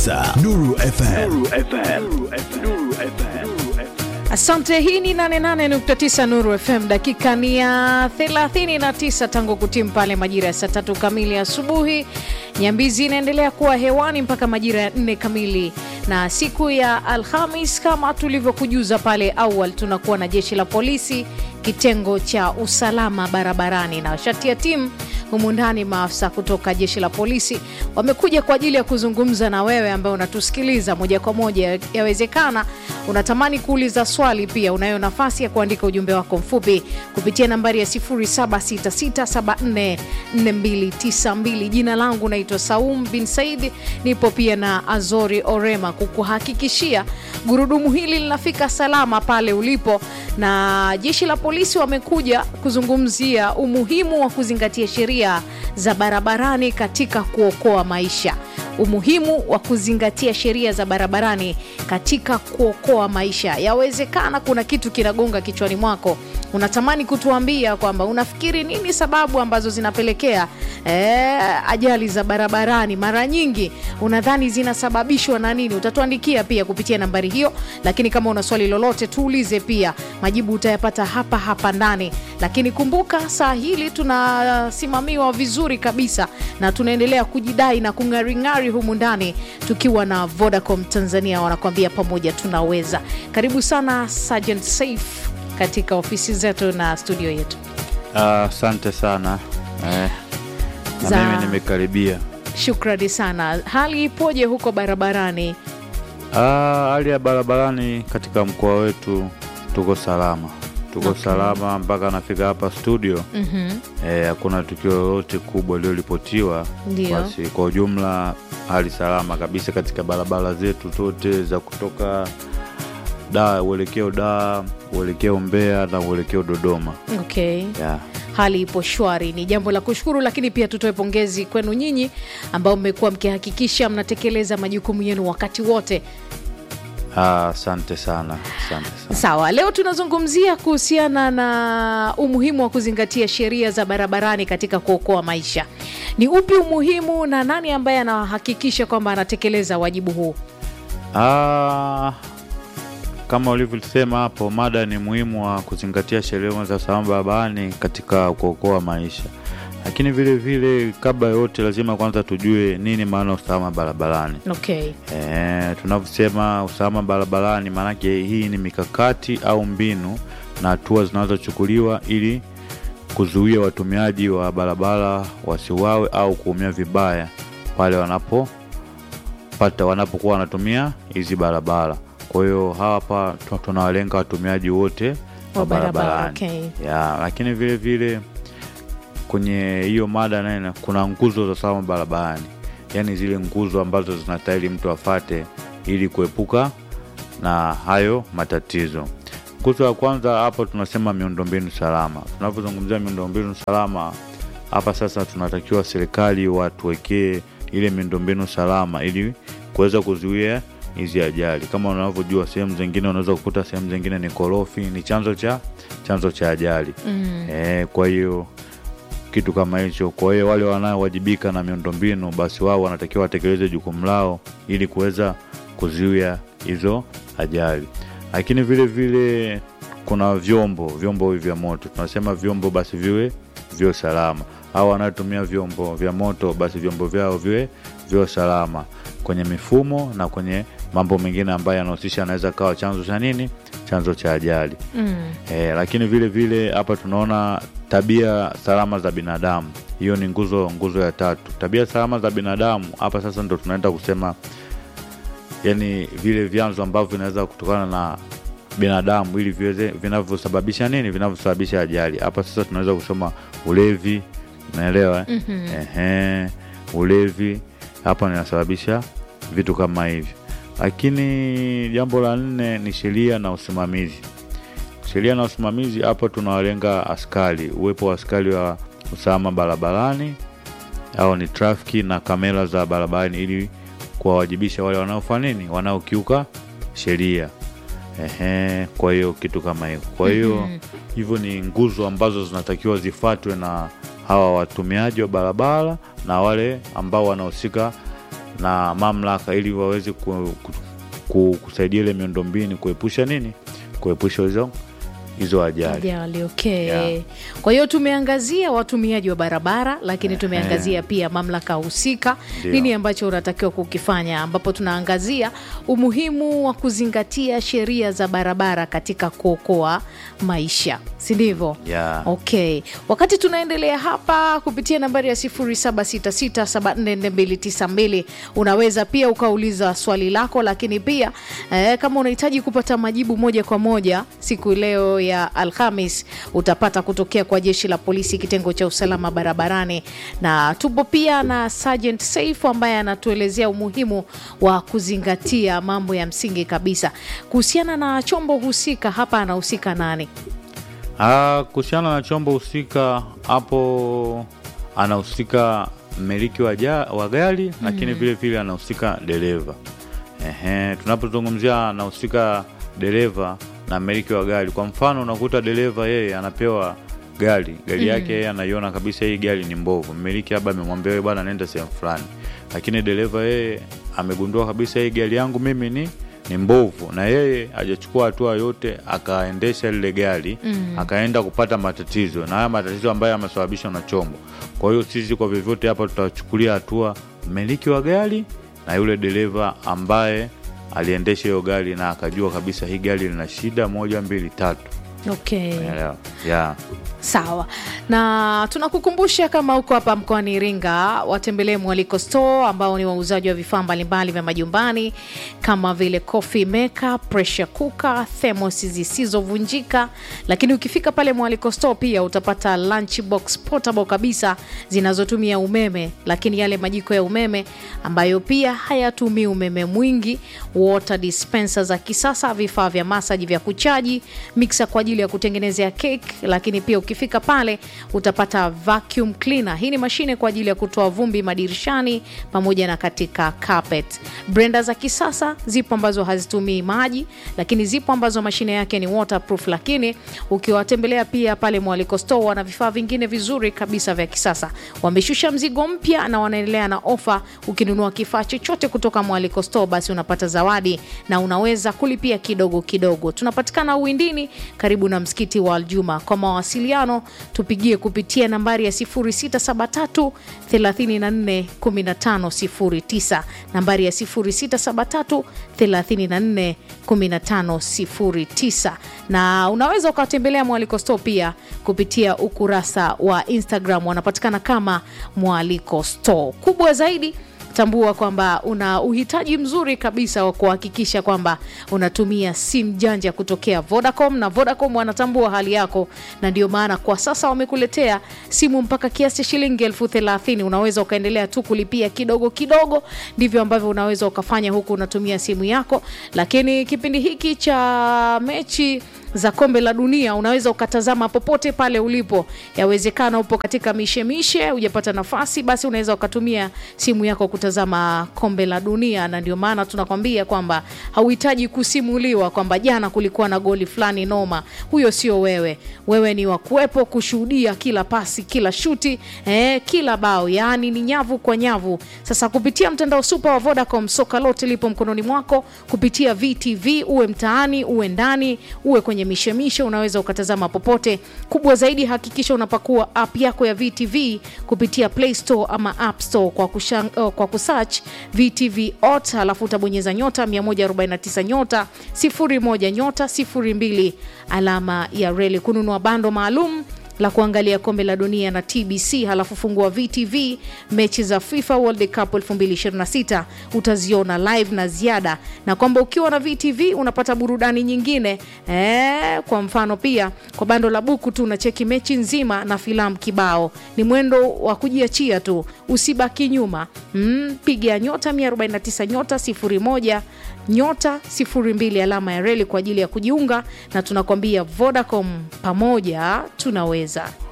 89.9 Nuru FM. Asante. Hii ni 88.9 Nuru FM. Dakika ni ya 39 tangu kutimu pale majira ya saa tatu kamili asubuhi. Nyambizi inaendelea kuwa hewani mpaka majira ya nne kamili, na siku ya Alhamis kama tulivyokujuza pale awal, tunakuwa na jeshi la polisi kitengo cha usalama barabarani na shati ya timu humu ndani. Maafisa kutoka jeshi la polisi wamekuja kwa ajili ya kuzungumza na wewe ambaye unatusikiliza moja kwa moja. Yawezekana unatamani kuuliza swali, pia unayo nafasi ya kuandika ujumbe wako mfupi kupitia nambari ya 0766744292. Jina langu naitwa Saum bin Said, nipo pia na Azori Orema kukuhakikishia gurudumu hili linafika salama pale ulipo, na jeshi la polisi wamekuja kuzungumzia umuhimu wa kuzingatia sheria za barabarani katika kuokoa maisha. Umuhimu wa kuzingatia sheria za barabarani katika kuokoa maisha. Yawezekana kuna kitu kinagonga kichwani mwako, unatamani kutuambia kwamba unafikiri nini sababu ambazo zinapelekea eh, ajali za barabarani. Mara nyingi unadhani zinasababishwa na nini? Utatuandikia pia kupitia nambari hiyo, lakini kama una swali lolote tuulize pia, majibu utayapata hapa hapa ndani. Lakini kumbuka saa hili tunasimamiwa vizuri kabisa na tunaendelea kujidai na kung'aring'ari humu ndani tukiwa na Vodacom Tanzania, wanakuambia pamoja tunaweza. Karibu sana Sergeant Saif katika ofisi zetu na studio yetu. Asante sana eh, na Za- mimi nimekaribia. Shukrani sana. Hali ipoje huko barabarani? Ah, hali ya barabarani katika mkoa wetu tuko salama, tuko Okay. salama mpaka nafika hapa studio Mhm. eh, hakuna tukio lolote kubwa lililoripotiwa. Ndio. Basi kwa ujumla hali salama kabisa katika barabara zetu zote za kutoka da uelekeo Dar, uelekeo Mbeya na uelekeo Dodoma Okay. yeah. Hali ipo shwari, ni jambo la kushukuru, lakini pia tutoe pongezi kwenu nyinyi ambao mmekuwa mkihakikisha mnatekeleza majukumu yenu wakati wote. Ah, Asante sana, asante sana. Sawa, leo tunazungumzia kuhusiana na umuhimu wa kuzingatia sheria za barabarani katika kuokoa maisha. Ni upi umuhimu na nani ambaye anahakikisha kwamba anatekeleza wajibu huu? Ah, kama ulivyosema hapo, mada ni muhimu wa kuzingatia sheria za usalama barabarani katika kuokoa maisha, lakini vile vile, kabla ya yote, lazima kwanza tujue nini maana ya usalama barabarani. Okay. E, tunavyosema usalama barabarani, maanake hii ni mikakati au mbinu na hatua zinazochukuliwa ili kuzuia watumiaji wa barabara wasiwawe au kuumia vibaya pale wanapopata wanapokuwa wanatumia hizi barabara. Kwa hiyo hapa tu- tunawalenga watumiaji wote Wa wa barabara, barabarani okay. ya, lakini vile vile kwenye hiyo mada nene kuna nguzo za usalama barabarani, yaani zile nguzo ambazo zinastahili mtu afate ili kuepuka na hayo matatizo. Nguzo ya kwanza hapa tunasema miundombinu salama. Tunapozungumzia miundombinu salama hapa sasa, tunatakiwa serikali watuwekee ile miundombinu salama ili kuweza kuzuia hizi ajali. Kama unavyojua, sehemu zingine unaweza kukuta sehemu zingine ni korofi, ni chanzo cha chanzo cha ajali Mm. e, kwa hiyo kitu kama hicho. Kwa hiyo wale wanaowajibika na miundombinu, basi wao wanatakiwa watekeleze jukumu lao ili kuweza kuzuia hizo ajali. Lakini vile vile kuna vyombo vyombo hivi vya moto, tunasema vyombo basi viwe viwe salama, au wanaotumia vyombo vya moto basi vyombo vyao viwe viwe salama kwenye mifumo na kwenye mambo mengine ambayo yanahusisha, anaweza kawa chanzo cha nini, chanzo cha ajali. Mm. E, lakini vile vile hapa tunaona tabia salama za binadamu. Hiyo ni nguzo nguzo ya tatu, tabia salama za binadamu. Hapa sasa ndo tunaenda kusema, yani vile vyanzo ambavyo vinaweza kutokana na binadamu ili viweze vinavyosababisha nini, vinavyosababisha ajali. Hapa sasa tunaweza kusema ulevi, unaelewa eh? Mhm. Ehe, ulevi hapa inasababisha vitu kama hivyo. Lakini jambo la nne ni sheria na usimamizi. Sheria na usimamizi, hapa tunawalenga askari, uwepo wa askari wa usalama barabarani au ni trafiki na kamera za barabarani, ili kuwawajibisha wale wanaofanya nini, wanaokiuka sheria. Ehe, kwa hiyo kitu kama hiyo. Kwa hiyo Mhm. hivyo ni nguzo ambazo zinatakiwa zifuatwe na hawa watumiaji wa barabara na wale ambao wanahusika na mamlaka ili waweze ku, ku, ku, kusaidia ile miundombinu kuepusha nini kuepusha hizo hizo ajali ajali okay. Yeah. Kwa hiyo tumeangazia watumiaji wa barabara, lakini tumeangazia pia mamlaka husika, Ndio. nini ambacho unatakiwa kukifanya, ambapo tunaangazia umuhimu wa kuzingatia sheria za barabara katika kuokoa maisha, si ndivyo? Yeah. Okay, wakati tunaendelea hapa kupitia nambari ya 0766744292 unaweza pia ukauliza swali lako, lakini pia eh, kama unahitaji kupata majibu moja kwa moja siku leo ya Alhamis utapata kutokea kwa jeshi la polisi kitengo cha usalama barabarani, na tupo pia na Sergeant Saif ambaye anatuelezea umuhimu wa kuzingatia mambo ya msingi kabisa kuhusiana na chombo husika. Hapa anahusika nani? Ah, kuhusiana na chombo husika hapo anahusika mmiliki wa, ja- wa gari lakini vile vile anahusika dereva. Ehe, tunapozungumzia anahusika dereva na mmiliki wa gari, kwa mfano unakuta dereva yeye anapewa gari gari yake yeye anaiona kabisa hii gari ni mbovu, mmiliki labda amemwambia wewe bwana nenda sehemu fulani, lakini dereva yeye amegundua kabisa hii gari yangu mimi ni ni mbovu, na yeye hajachukua hatua yote, akaendesha lile gari akaenda kupata matatizo, na haya matatizo ambayo yamesababishwa na chombo. Kwa hiyo sisi kwa vyovyote hapa tutachukulia hatua mmiliki wa gari na yule dereva ambaye aliendesha hiyo gari na akajua kabisa hii gari lina shida moja mbili tatu. Okay. Unaelewa? Yeah. Sawa, na tunakukumbusha kama uko hapa mkoani Iringa, watembelee Mwaliko Store ambao ni wauzaji wa vifaa mbalimbali vya majumbani kama vile coffee maker, pressure cooker, thermos zisizovunjika. Lakini ukifika pale Mwaliko Store pia utapata lunch box portable kabisa zinazotumia umeme, lakini yale majiko ya umeme ambayo pia hayatumii umeme mwingi, water dispenser za kisasa, vifaa vya masaji vya kuchaji, mixer kwa ajili ya kutengenezea cake, lakini pia ukifika pale utapata vacuum cleaner. Hii ni mashine kwa ajili ya kutoa vumbi madirishani pamoja na katika carpet. Blender za kisasa zipo ambazo hazitumii maji, lakini zipo ambazo mashine yake ni waterproof. Lakini ukiwatembelea pia pale Mwaliko Store wana vifaa vingine vizuri kabisa vya kisasa. Wameshusha mzigo mpya na wanaendelea na ofa. Ukinunua kifaa chochote kutoka Mwaliko Store, basi unapata zawadi na unaweza kulipia kidogo kidogo. Tunapatikana Uwindini karibu na msikiti wa Aljuma. Kwa mawasiliano tupigie kupitia nambari ya 0673 34 15 09, nambari ya 0673 34 15 09, na unaweza ukawatembelea Mwaliko Store pia kupitia ukurasa wa Instagram, wanapatikana kama Mwaliko Store. Kubwa zaidi tambua kwamba una uhitaji mzuri kabisa wa kuhakikisha kwamba unatumia simu janja kutokea Vodacom, na Vodacom wanatambua hali yako, na ndio maana kwa sasa wamekuletea simu mpaka kiasi cha shilingi elfu thelathini. Unaweza ukaendelea tu kulipia kidogo kidogo, ndivyo ambavyo unaweza ukafanya huku unatumia simu yako. Lakini kipindi hiki cha mechi za kombe la dunia unaweza ukatazama popote pale ulipo. Yawezekana upo katika mishemishe, hujapata nafasi, basi unaweza ukatumia simu yako kutazama kombe la dunia, na ndio maana tunakwambia kwamba hauhitaji kusimuliwa kwamba jana kulikuwa na goli fulani noma. Huyo sio wewe, wewe ni wa kuwepo kushuhudia kila pasi, kila shuti, eh, kila bao, yaani ni nyavu kwa nyavu. Sasa kupitia mtandao super wa Vodacom, soka lote lipo mkononi mwako kupitia VTV, uwe mtaani, uwe ndani, uwe kwenye mishemishe, unaweza ukatazama popote. Kubwa zaidi, hakikisha unapakua app yako ya VTV kupitia Play Store ama App Store kwa, kushan, uh, kwa kusearch VTV ot, alafu utabonyeza nyota 149 nyota 01 nyota 02 alama ya reli kununua bando maalum la kuangalia kombe la dunia na TBC, halafu fungua VTV mechi za FIFA World Cup 2026 utaziona live na ziada, na kwamba ukiwa na VTV unapata burudani nyingine e, kwa mfano pia kwa bando la buku tu unacheki mechi nzima na filamu kibao. Ni mwendo wa kujiachia tu, usibaki nyuma. Mm, piga nyota 149 nyota 01 nyota 02 alama ya reli kwa ajili ya kujiunga, na tunakwambia Vodacom, pamoja tunaweza.